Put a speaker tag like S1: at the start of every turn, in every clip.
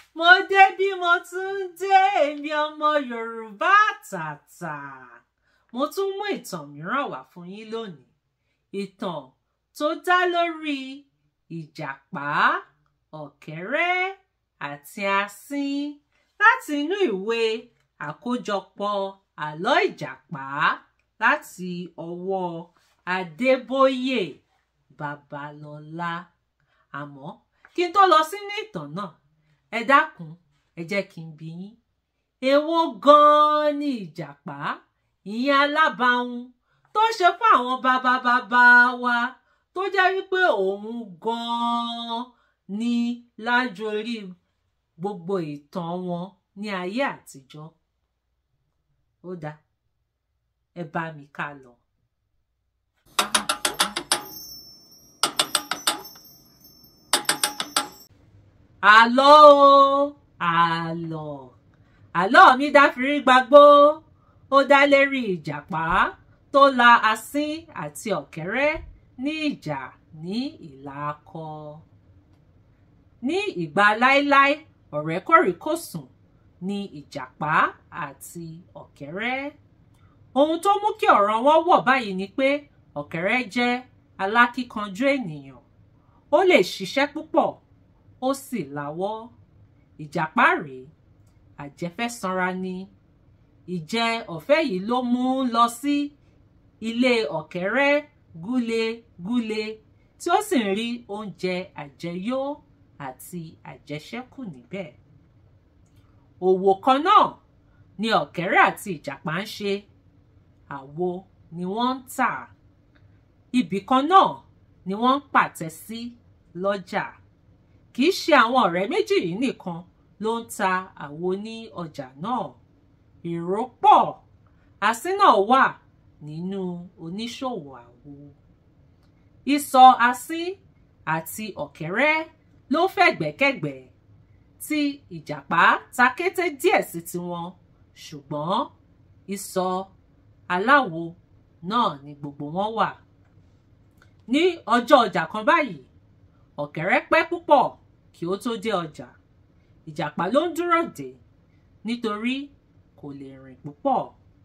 S1: mo dé bí mo tún dé èmi ọmọ yorùbá àtàtà mo tún mú ìtàn mìíràn wá fún yín lónìí ìtàn tó dá lórí ìjàpá ọ̀kẹ́rẹ́ àti asín láti inú ìwé àkójọpọ̀ àlọ́ ìjàpá láti ọwọ́ adébóyè babalọ́lá àmọ́ kí n tó lọ sínú ìtàn náà ẹ dákun ẹ jẹ́ kí n bi yín èwo gan-an ni ìjàpá ìyẹn alábàáhùn tó ṣe fún àwọn bàbá bàbá wa tó jẹ́ wípé òun gan-an ni lájorí gbogbo ìtàn wọn ní ayé àtijọ́ ó dáa ẹ bá mi ká lọ. àlọ́ o àlọ́ àlọ́ mi dáfírí gbagbó ó dá lérí ìjàpá tó la asín àti ọ̀kẹ́rẹ́ ní ìjà ní ìlà akọ. ní ìgbà láíláí ọ̀rẹ́ kòríkòsùn ní ìjàpá àti ọ̀kẹ́rẹ́. ohun tó mú kí ọ̀rọ̀ wọn wọ̀ báyìí ni pé ọ̀kẹ́rẹ́ jẹ́ alákíkanjú ènìyàn ó lè ṣiṣẹ́ púpọ̀ ó sì láwọ́ ìjàpá rèé àjẹfẹ́sanra ni ìjẹ ọ̀fẹ́ yìí ló mú lọ sí ilé ọ̀kẹ́rẹ́ gúlegúle tí ó sì ń rí oúnjẹ àjẹyó àti àjẹṣẹ́kù níbẹ̀ òwò kan náà ni ọ̀kẹ́rẹ́ àti ìjàpá ń ṣe àwo ni wọ́n ń tà ibì kan náà ni wọ́n ń pàtẹ sí lọ́jà kì í ṣe àwọn ọ̀rẹ́ méjì yìí nìkan ló ń ta àwo ní ọjà náà èrò pọ̀ asín náà wà nínú oníṣòwò àwo ìsọ̀ asín àti ọ̀kẹ́rẹ́ ló fẹ̀gbẹ́kẹ̀gbẹ́ tí ìjàpá ta kété díẹ̀ sí tiwọn ṣùgbọ́n ìsọ̀ aláwo náà ni gbogbo wọn wà ní ọjọ́ ọjà kan báyìí ọ̀kẹ́rẹ́ pẹ́ púpọ̀ kí ó tó dé ọjà ìjàpá ló ń dúró dè nítorí kò lè rìn púpọ̀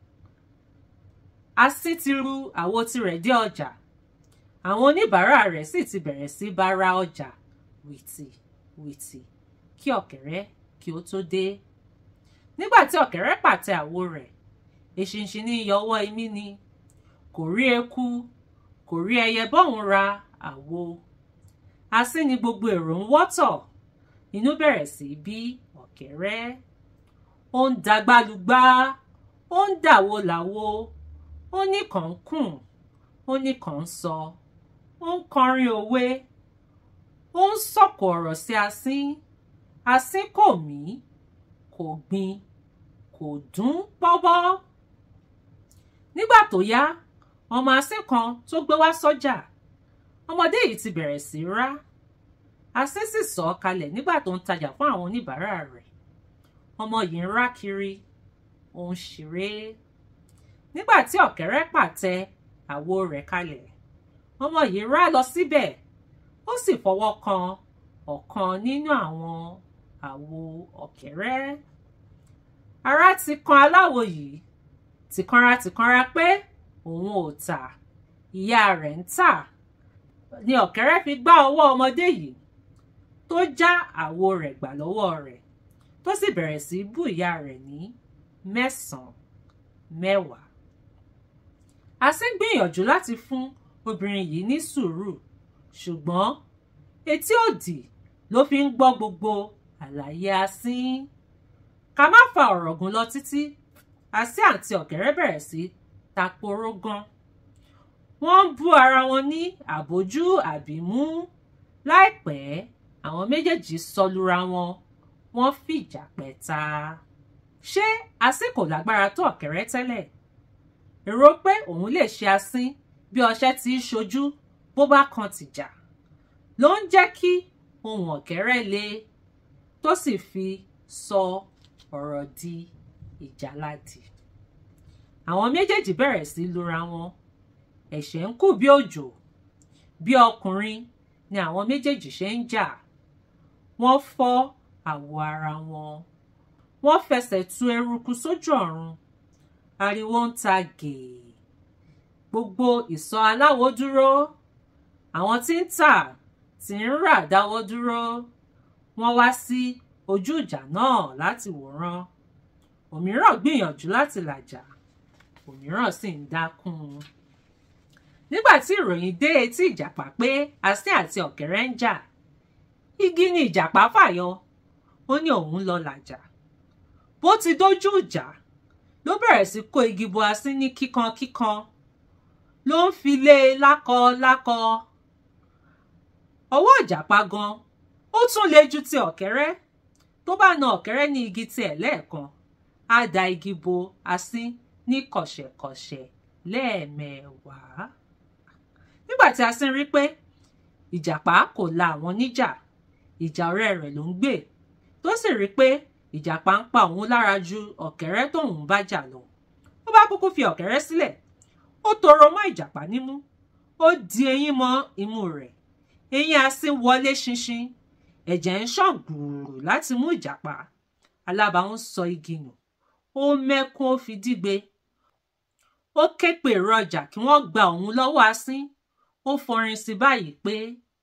S1: asín ti ru àwo tirẹ̀ dé ọjà àwọn oníbàárà rẹ̀ sì ti bẹ̀rẹ̀ sí bá ra ọjà wìtì wìtì kí ọ̀kẹ́rẹ́ kí ó tó dé nígbà tí ọ̀kẹ́rẹ́ pàtẹ àwo rẹ̀ eṣinṣin ní yọwọ́ imí ni kò rí eku kò rí ẹyẹ bọ́hùn ra àwo asín ni gbogbo èrò ń wọ́tọ̀ inú bẹ̀rẹ̀ sí bí ọ̀kẹ́rẹ́ ó ń dagbálùgbá ó ń dàwo làwo ó ní kàn ń kùn ó ní kàn ń sọ ó ń kọrin òwe ó ń sọ̀kò ọ̀rọ̀ sí asín asín kò mí kò gbin kò dún pọ́bọ́ nígbà tó yá ọmọ asín kan tó gbé wá sọ́jà ọmọdé yìí ti bẹ̀rẹ̀ sí rá asín sì sọ ọ́ kalẹ̀ nígbà tó ń tajà fún àwọn oníbàárà rẹ̀ ọmọ yìí ń rá kiri ó ń ṣeré nígbà tí ọ̀kẹ́rẹ́ pàtẹ àwo rẹ̀ kalẹ̀ ọmọ yìí rá lọ síbẹ̀ ó sì fọwọ́ kan ọ̀kan nínú àwọn àwo ọ̀kẹ́rẹ́ ara ti kan aláwo yìí tìkanra tìkanra pé òun ò tà ìyá rẹ̀ ń tà ni ọ̀kẹ́rẹ́ fi gbá ọwọ́ ọmọdé yìí tó já àwo rẹ̀ gbà lọ́wọ́ rẹ̀ tó sì bẹ̀rẹ̀ sí bú ìyá rẹ̀ ní mẹ́sàn-án mẹ́wàá. asín gbìyànjú láti fún obìnrin yìí ní sùúrù ṣùgbọ́n etí òdì ló fi ń gbọ́ gbogbo àlàyé asín. ká má fa ọ̀rọ̀ gùn lọ títí asín àti ọ̀kẹ́rẹ́ bẹ̀rẹ̀ sí taporó gan. wọ́n ń bú ara wọn ní àbójú àbímú láìpẹ́ àwọn méjèèjì sọlura wọn wọ́n fìjà pẹ̀ta. ṣé asín kò lágbára tó ọ̀kẹ́rẹ́ tẹ́lẹ̀? èrò pé òun lè ṣe asín bí ọṣẹ ti ń ṣojú bó bá kan tìjà ló ń jẹ́ kí ohùn ọ̀kẹ́rẹ́ le tó sì fi sọ ọ̀rọ̀ di ìjàladì. àwọn méjèèjì bẹ̀rẹ̀ sí lura wọn ẹ̀ṣẹ̀ ń kù bí òjò bí ọkùnrin ni àwọn méjèèjì ṣe ń jà wọ́n fọ́ àwọ̀ ara wọn wọ́n fẹsẹ̀ tu eruku sójú ọ̀run ariwo ń ta gèè gbogbo ìsọ̀ aláwo dúró àwọn tí ń tà tí ń rà dáwọ́ dúró wọ́n wá sí ojú ìjà náà láti wòran òmíràn gbìyànjú láti làjà òmíràn sì ń dákún un nígbà tí ìròyìn dé etí ìjàpá pé asín àti ọ̀kẹ́rẹ́ ń jà igi ni ìjàpá fàyọ ó ní òun lọ làjà bó ti dójú ìjà ló bẹ̀rẹ̀ sí kó igi bo asín ní kíkankíkan ló ń fi lé e lákọ lákọ ọwọ́ ìjàpá gan ó tún le ju ti ọ̀kẹ́rẹ́ tó bá na ọ̀kẹ́rẹ́ ní igi tiẹ̀ lẹ́ẹ̀kan á da igi bo asín ní kọ̀ṣẹ̀kọ̀ṣẹ̀ lẹ́ẹ̀mẹwàá nígbà tí asín rí pé ìjàpá kò la àwọn níjà ìjà ọ̀rẹ́ rẹ̀ ló ń gbè tó sì rí pé ìjàpá ń pa òun lára ju ọ̀kẹ́rẹ́ tóun bá jà lọ ó bá kúkú fi ọ̀kẹ́rẹ́ sílẹ̀ ó toro mọ́ ìjàpá nímú ó di eyín mọ́ imú rẹ̀ eyín asín wọlé ṣinṣin ẹ̀jẹ̀ ń ṣàn gbùrù láti mú ìjàpá alábàáhùn sọ igi nù ó mẹ́kún ó fi dígbe ó ké pe èrò ọjà kí wọ́n gba òun lọ́wọ́ asín ó fọrin sí báyìí pé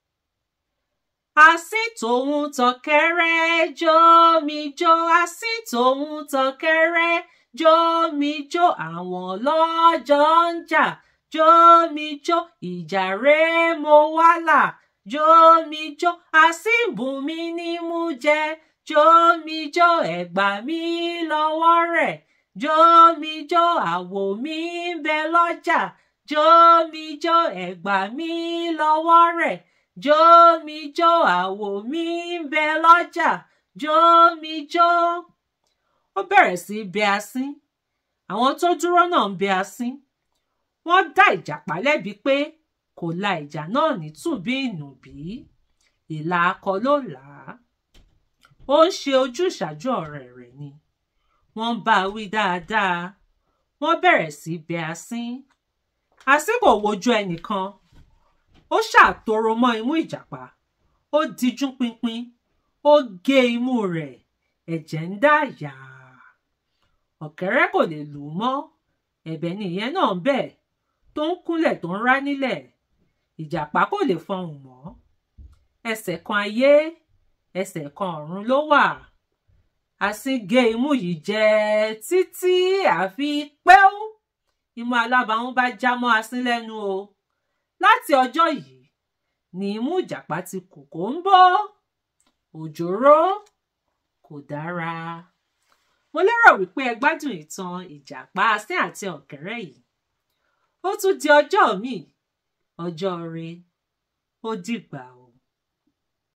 S1: asín tòun tọ̀kẹ́rẹ́ jó mi jó asín tòun tọ̀kẹ́rẹ́ jó mi jó àwọn lọ́jọ́ ń jà jó mi jó ìjà rẹ̀ mo wá là jó mi jó asín bùn mi ní mú jẹ jó mi jó ẹ̀gbà mi lọ́wọ́ rẹ̀ jó mi jó àwò mi ń bẹ lọ́jà jó mi jó ẹ̀gbà mi lọ́wọ́ rẹ̀ jó mi jó àwò mi ń bẹ lọ́jà jó mi jó. ó bẹ̀rẹ̀ sí í bẹ asín àwọn tó dúró náà ń bẹ asín wọ́n dá ìjàpá lẹ́bi pé kò la ìjà náà ní tùbí ìnùbí ìlà akọ ló là á ó ń ṣe ojúṣàájú ọ̀rẹ́ rẹ̀ ni wọ́n bá a wí dáadáa wọ́n bẹ̀rẹ̀ sí bẹ asín asín kò wojú ẹnìkan ó ṣàtòrò mọ́ imú ìjàpá ó dijú pinpin ó gé imú rẹ̀ ẹ̀jẹ̀ ń dà yàá ọ̀kẹ́rẹ́ kò lè lù ú mọ́ ẹ̀bẹ̀ ni ìyẹn náà ń bẹ̀ tó ń kúnlẹ̀ tó ń rá nílẹ̀ ìjàpá kò lè fọhùn mọ́ ẹsẹ̀ kan ayé ẹsẹ̀ kan ọ̀run ló wà asín gé imú yìí jẹ títí àfi pẹ́ú imú alábàáhùn bá já mọ́ asín lẹ́nu o láti ọjọ́ yìí ni imú ìjàpá ti kù kó ń bọ́ òjòrò kò dára mo lérò wípé ẹ gbádùn ìtàn ìjàpá asín àti ọ̀kẹ́rẹ́ yìí ó tún di ọjọ́ míì ọjọ́ re ó dìgbà o.